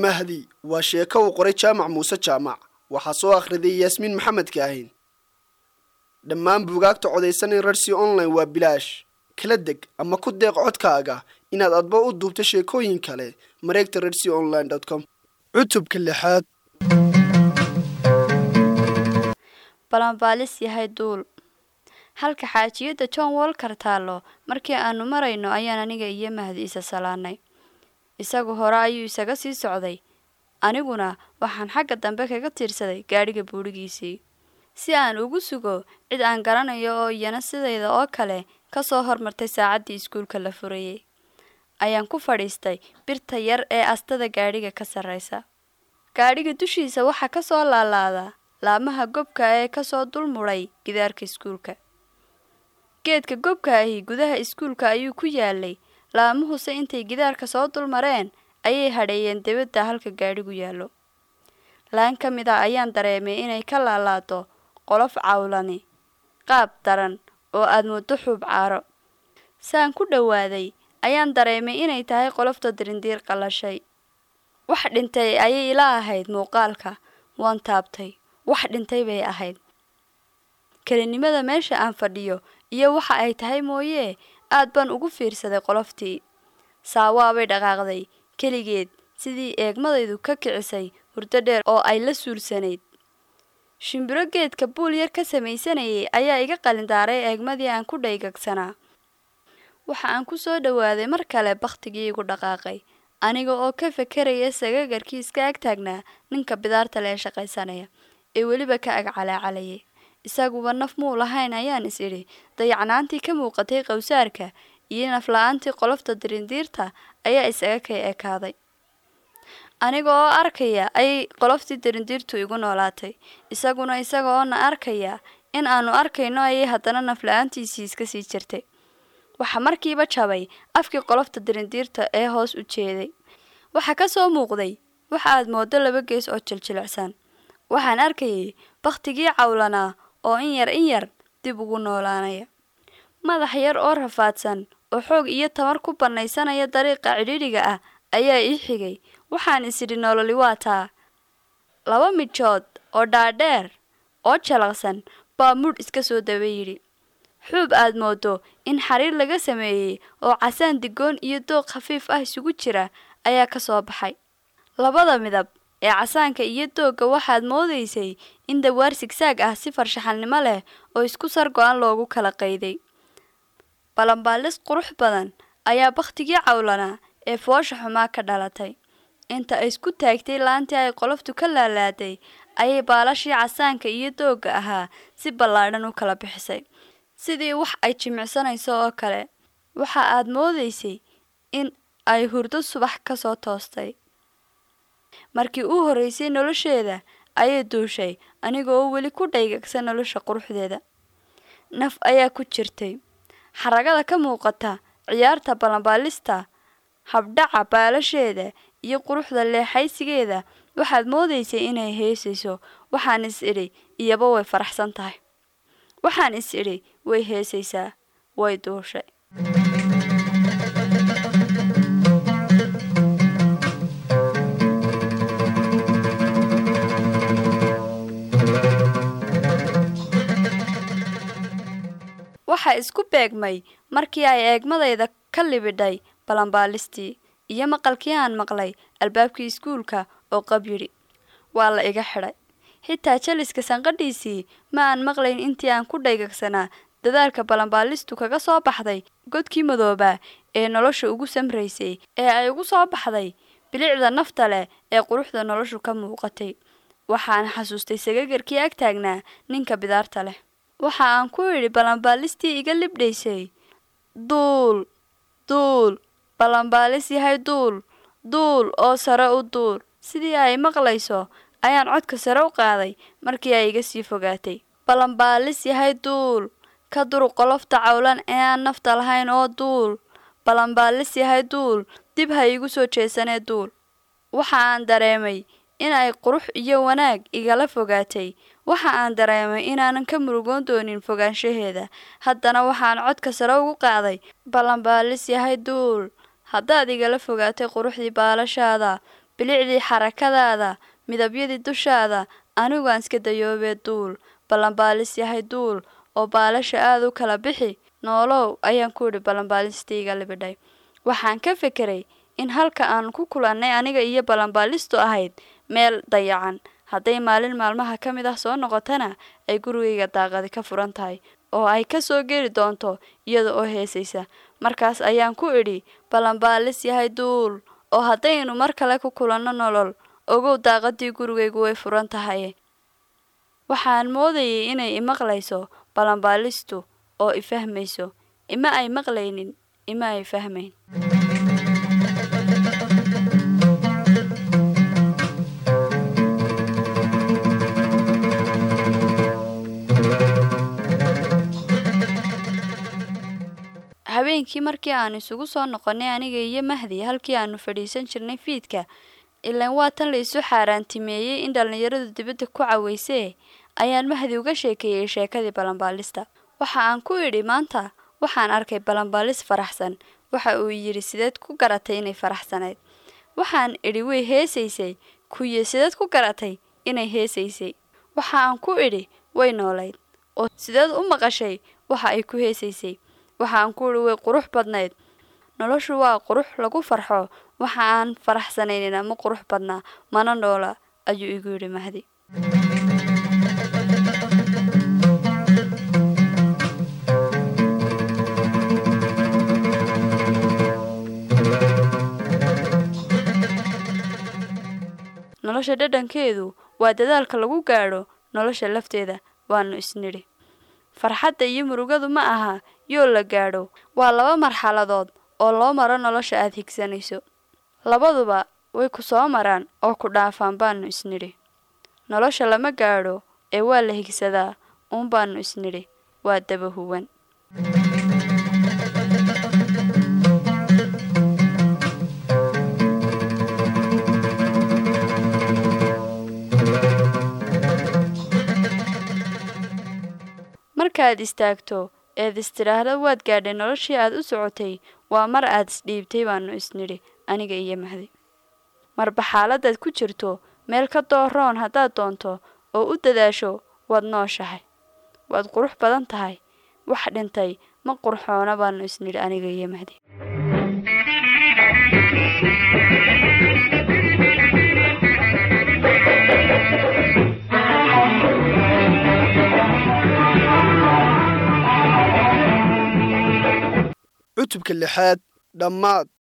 mahdi waa sheeko uu qoray jaamac muuse jaamac waxaa soo akhriday yaasmiin maxamed kaahin dhammaan buugaagta codaysan in rarsi online waa bilaash kala deg ama ku deeq codkaaga inaad adba u duubto sheekooyin kale mareegta rarsi online com cutubka lixaad balanbaalis yahay duul halka xaajiyadda john walker taallo markii aanu marayno ayaan aniga iyo mahdi isa salaanay isagu hore ayuu isaga sii socday aniguna waxaan xagga dambe kaga tiirsaday gaadhiga buudhigiisii si aan ugu sugo cid aan garanayo oo iyana sidayda oo kale ka soo hormartay saacaddii iskuulka la furayey ayaan ku fadhiistay birta yar ee astada gaadhiga ka sarraysa gaadhiga dushiisa waxaa ka soo laalaada laamaha gobka ee kasoo dul mudhay gidaarka iskuulka geedka gobka ahi gudaha iskuulka ayuu ku yaalay laamuhuse intay gidaarka soo dul mareen ayay hadheeyeen debadda halka gaadhigu yaallo laan ka mid a ayaan dareemay inay ka laalaado qolof cawlani qaab daran oo aad muddo xuub caaro saan ku dhowaaday ayaan dareemay inay tahay qolofta dirindiir qallashay wax dhintay ayay ila ahayd muuqaalka waan taabtay wax dhintay bay ahayd kelinimada meesha aan fadhiyo iyo waxa ay tahay mooyee aad baan ugu fiirsaday qoloftii saawaabay dhaqaaqday keligeed sidii eegmadaydu ka kicisay hurdo dheer oo ay la suulsanayd shimbiro geedka buul yar ka samaysanayay ayaa iga qalindaaray eegmadii aan ku dhaygagsanaa waxa aan ku soo dhowaaday mar kale bakhtigii igu dhaqaaqay aniga oo ka fekeraya sagagarkii iska ag taagnaa ninka bidaarta lee shaqaysanaya ee weliba ka ag calaacalayay isaguba naf muu lahayn ayaan is idhi dayacnaantii ka muuqatay qowsaarka iyo nafla-aantii qolofta dirindiirta ayaa isaga kay ekaaday aniga oo arkaya ayay qoloftii dirindiirtu igu noolaatay isaguna isaga oo na arkaya in aanu arkayno ayay haddana nafla-aantiisii iska sii jirtay waxaa markiiba jabay afkii qolofta dirindiirta ee hoos u jeeday waxaa ka soo muuqday waxa aad mooddo laba gees oo jiljilicsan waxaan arkayay bakhtigii cawlanaa oo in yar in yar dib ugu noolaanaya madax yar oo rafaadsan oo xoog iyo tamar ku bannaysanaya dariiqa cidhiidhiga ah ayaa ii xigay waxaan isidhi nololi waa taa laba midjood oo dhaadheer oo jalaqsan baa mudh iska soo daba yidhi xuub aad moodo in xariir laga sameeyey oo casaan digoon iyo dooq khafiif ah isugu jira ayaa ka soo baxay labada midab ee casaanka iyo doogga waxaad moodaysay in dawaar sigsaag ah si farshaxalnimo leh oo isku sar go-an loogu kala qayday balanbaalis qurux badan ayaa bakhtigii cawlanaa ee foosha xumaa ka dhalatay inta ay isku taagtay laantii ay qoloftu ka laalaaday ayay baalashii casaanka iyo doogga ahaa si ballaadhan u kala bixisay sidii wax ay jimicsanayso oo kale waxa aad moodaysay in ay hurdo subax ka soo toostay markii uu horraysay nolosheeda ayay duushay anigoo weli ku dhaygagsan nolosha quruxdeeda naf ayaa ku jirtay xaragada ka muuqata ciyaarta balanbaalista habdhaca baalasheeda iyo quruxda leexaysigeeda waxaad moodaysay inay heesayso waxaan is idhi iyaba way faraxsan tahay waxaan is idhi way heesaysaa way duushay waxaa isku beegmay markii ay eegmadayda ka libidhay balanbaalistii iyo maqalkii aan maqlay albaabkii iskuulka oo qab yidhi waa la iga xidhay xitaa jaliska sanqadhiisii ma aan maqlayn intii aan ku dhaygagsanaa dadaalka balanbaalistu kaga soo baxday godkii madoobaa ee nolosha ugu samraysay ee ay ugu soo baxday bilicda nafta leh ee quruxda noloshu ka muuqatay waxaan xasuustay sagagarkii ag taagnaa ninka bidaarta leh waxa aan ku idhi balanbaalistii iga libdhaysay duul duul balanbaalis yahay duul duul oo sare u duul sidii ay maqlayso ayaan codka sare u qaaday markii ay iga sii fogaatay balanbaalis yahay duul ka duruq qolofta cawlan ee aan nafta lahayn oo duul balanbaalis yahay duul dib ha iigu soo jeesanee duul waxa aan dareemay in ay qurux iyo wanaag igala fogaatay waxa aan dareemay inaanan ka murugoon doonin fogaanshaheeda haddana waxaan codka sare ugu qaaday ballanbaalis yahay duul haddaad igala fogaatay quruxdii baalashaada bilicdii xarakadaada midabyadii dushaada aniguaan iska dayoobee duul ballanbaalis yahay duul oo baalasha aada u kala bixi noolow ayaan ku idhi ballanbaalistayga libidhay waxaan ka fekeray in halka aan ku kulannay aniga iyo ballanbaalistu ahayd meel dayacan hadday maalin maalmaha ka mid ah soo noqotana ay gurigayga daaqadi ka furan tahay oo ay ka soo geli doonto iyada oo heesaysa markaas ayaan ku idhi ballanbaalis yahay duul oo haddaynu mar kale ku kulanno nolol ogow daaqadii gurigaygu way furan tahay waxaan moodayay inay imaqlayso ballanbaalistu oo i fahmayso ima ay maqlaynin ima ay fahmayn habeenkii markii aan isugu soo noqonnay aniga iyo mahdi halkii aanu fadhiisan jirnay fiidka ilaan waa tan la isu xaaraantimeeyey in dhallinyaradu dibadda ku caweysee ayaan mahdi uga sheekeeyey sheekadii ballanbaalista waxa aan ku idhi maanta waxaan arkay ballanbaalis faraxsan waxa uu yidhi sideed ku garatay inay faraxsanayd waxaan idhi way heesaysay kuye sideed ku garatay inay heesaysay waxa aan ku idhi way noolayd oo sideed u maqashay waxa ay ku heesaysay waxaan ku idhi way qurux badnayd noloshu waa qurux lagu farxo waxa aan faraxsanaynina ma qurux badnaa mana noola ayuu igu yidhi mahdi nolosha dhadhankeedu waa dadaalka lagu gaadho nolosha lafteeda waanu isnidhi farxadda iyo murugadu ma aha yoo la gaadho waa laba marxaladood oo loo maro nolosha aad higsanayso labaduba way ku soo maraan oo ku dhaafaan baanu isnidhi nolosha lama gaadho ee waa la higsadaa uun baanu isnidhi waa daba huwan markaad istaagto eed istidhaahda waad gaadhay noloshii aad u socotay waa mar aad isdhiibtay baanu isnidhi aniga iyo mahdi marba xaaladaad ku jirto meel ka dooroon haddaad doonto oo u dadaasho waad nooshahay waad qurux badan tahay wax dhintay ma qurxoona baanu isnidhi aniga iyo mahdi cutubka lixaad dhammaad